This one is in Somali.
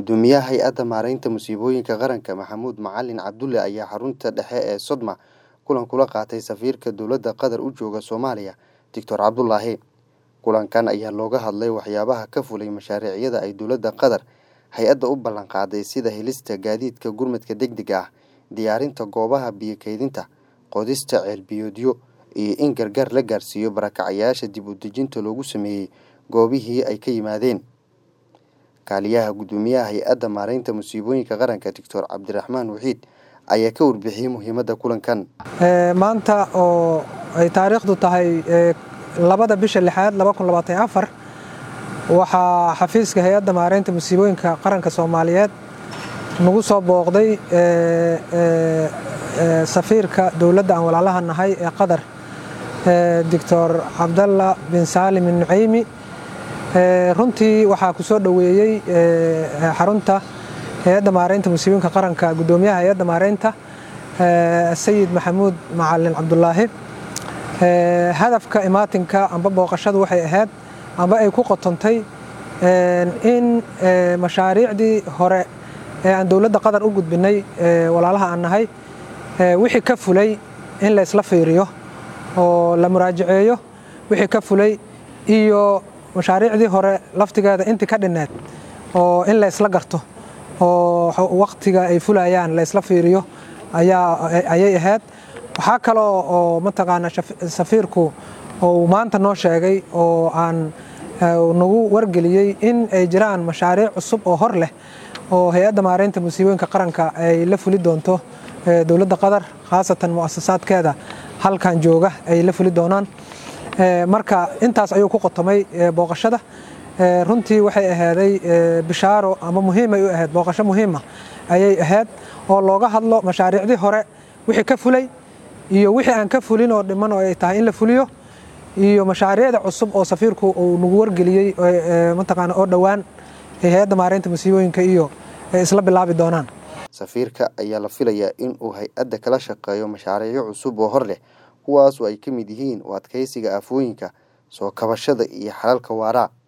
Guddoomiyaha Hay'adda Maareynta Musiibooyinka Qaranka Maxamuud Macalin Cabdulle ayaa xarunta dhexe ee Sodma kulan kula qaatay safiirka dowladda Qatar u jooga Soomaaliya Dr Cabdulaahi. Kulankan ayaa looga hadlay waxyaabaha ka fulay mashaariicda ay dowladda Qatar hay'adda u ballan qaaday sida helista gaadiidka gurmadka degdega ah, diyaarinta goobaha biyo kaydinta, qodista ceel-biyoodyo, iyo in gargaar la gaarsiiyo barakacayaasha dib u dejinta loogu sameeyay goobihii ay ka yimaadeen. Kaaliyaha Guddoomiyaha Hay'adda Maareynta Musiibooyinka Qaranka Dr Cabdiraxmaan Waxiid ayaa ka warbixiyay muhiimadda kulankan. maanta oo ay taariikhdu tahay labada bisha lixaad waxaa xafiiska hay-adda maareynta musiibooyinka qaranka soomaaliyeed nagu soo booqday safiirka dowladda aan walaalaha nahay ee qatar doctor cabdalla bin saalim nuceymi runtii waxaa ku soo dhoweeyey xarunta hay-adda maareynta musiibooyinka qaranka guddoomiyaha hay-adda maareynta sayid maxamuud macalin cabdulaahi hadafka imaatinka amba booqashadu waxay ahayd amba ay ku qotontay in mashaariicdii hore ee aan dowladda qatar u gudbinay walaalaha aan nahay wixii ka fulay in la isla fiiriyo oo la muraajaceeyo wixii ka fulay iyo mashaariicdii hore laftigeeda intii ka dhinneed oo in la isla garto oo waqtiga ay fulayaan la isla fiiriyo ayay ahayd waxaa kaloo oo mataqaana safiirku uu maanta noo sheegay oo aan nagu wargeliyey in ay jiraan mashaariic cusub oo hor leh oo hay-adda maareynta musiibooyinka qaranka ay la fuli doonto dowladda qatar khaasatan mu'asasaadkeeda halkan jooga ay la fuli doonaan marka intaas ayuu ku qotomay booqashada runtii waxay ahaaday bishaaro ama muhiimay u ahayd booqasho muhiima ayay ahayd oo looga hadlo mashaariicdii hore wixii ka fulay iyo wixii aan ka fulin oo dhiman oo ay tahay in la fuliyo iyo mashaariicda cusub oo safiirku uu nagu wargeliyey mataqaana oo dhowaan hay-adda maareynta musiibooyinka iyo ay isla bilaabi doonaan safiirka ayaa la filayaa in uu hay-adda kala shaqeeyo mashaariicyo cusub oo hor leh kuwaas oo ay ka mid yihiin u adkeysiga aafooyinka soo kabashada iyo xalalka waara